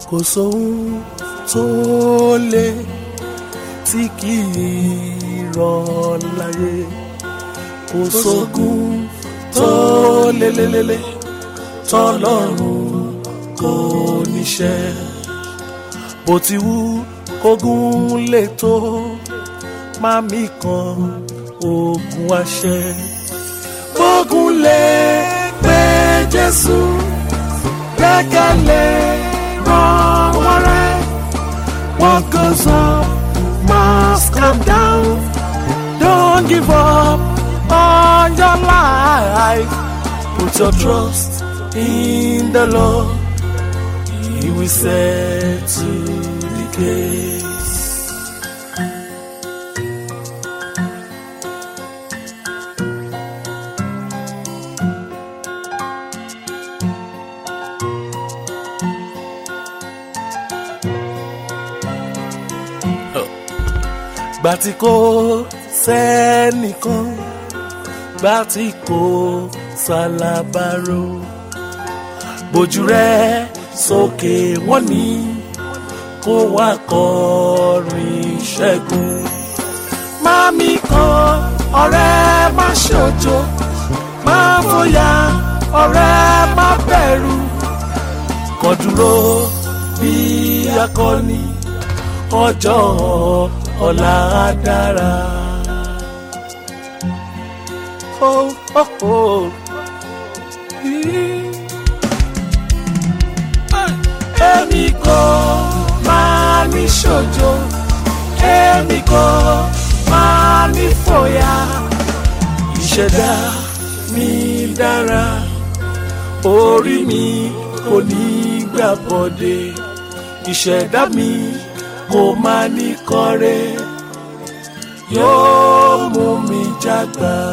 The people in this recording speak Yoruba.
kò sóhun tó lé tí kì í rọ̀ láyé kò sógun tó lélelele tọ́lọ́run kò níṣẹ́ bó ti wù kógun lè tó mami kan ogun àṣẹ kógun lè pé Jésù gbẹ́kẹ̀lé ràn wọ́n rẹ́ what goes up must come down don't give up on your life put your trust in the Lord he will settle the case. gbà tí kò sẹ́nìkan gbà tí kò sálábàárò bójú rẹ sókè wọ́n ní kó wá kọrin ṣẹ́gun mami kan ọ̀rẹ́ má ṣojo má fòyà ọ̀rẹ́ má bẹ̀rù kó dúró bí akọni ọjọ́ ọ̀la dára. Oh, oh, oh. Èmi kò máa ní ṣojo, èmi kò máa ní fòyà. Ìṣẹ̀dá mi dára, orí mi kò ní gbà bọ́dé. Ìṣẹ̀dá mi kò máa ní kọ́rẹ́ yóò mú mi jágbá